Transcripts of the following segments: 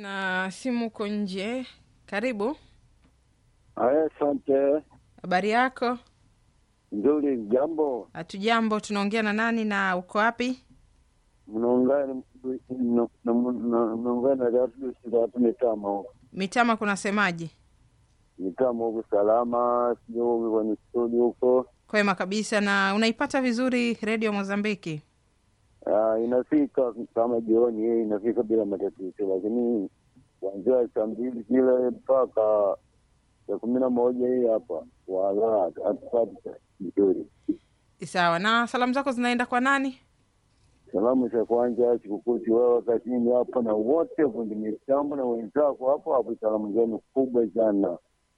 na simu uko nje. Karibu, Aya, asante. habari yako? Nzuri, jambo. Hatujambo, tunaongea na nani na uko wapi? Mnaungana na- na- na- mnaungana na watu watu mitama huko Mitama kunasemaje? mitama huko salama, sio huko kwenye studio huko. Kwema kabisa. Na unaipata vizuri redio Mozambiki? Ah, inafika kama jioni, yeye inafika bila matatizo, lakini kuanzia saa mbili kile mpaka saa kumi na moja hii hapa wala hatupati vizuri. Sawa. Na salamu zako zinaenda kwa nani? Salamu za kwanza sikukuti wewe kazini hapo na wote fundi mitambo na wenzako hapo hapo, salamu zenu kubwa sana.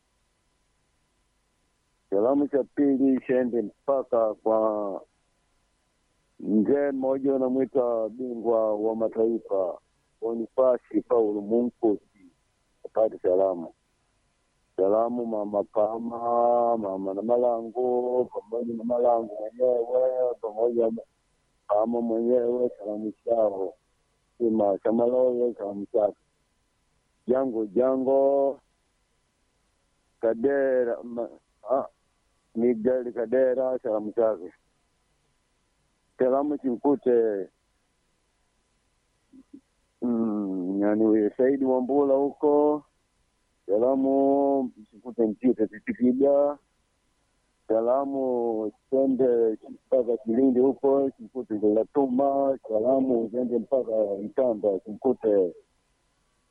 Salamu za pili shende mpaka kwa mzee mmoja unamwita bingwa wa mataifa Bonifasi Paulo Munkusi, apate salamu. Salamu mama Pama, mama na Malango pamoja na Malango mwenyewe pamoja na Pama mwenyewe, salamu chao Sima Chamaloyo, salamu chake Jango Jango Kadera ma, ah, Miguel Kadera, salamu chake salamu chimkute mm, yani huyo Saidi Wambula huko salamu chimkute Mtite Titikiga salamu twende mpaka Kilindi huko chimkute Ngelatuma salamu zende mpaka Itamba chimkute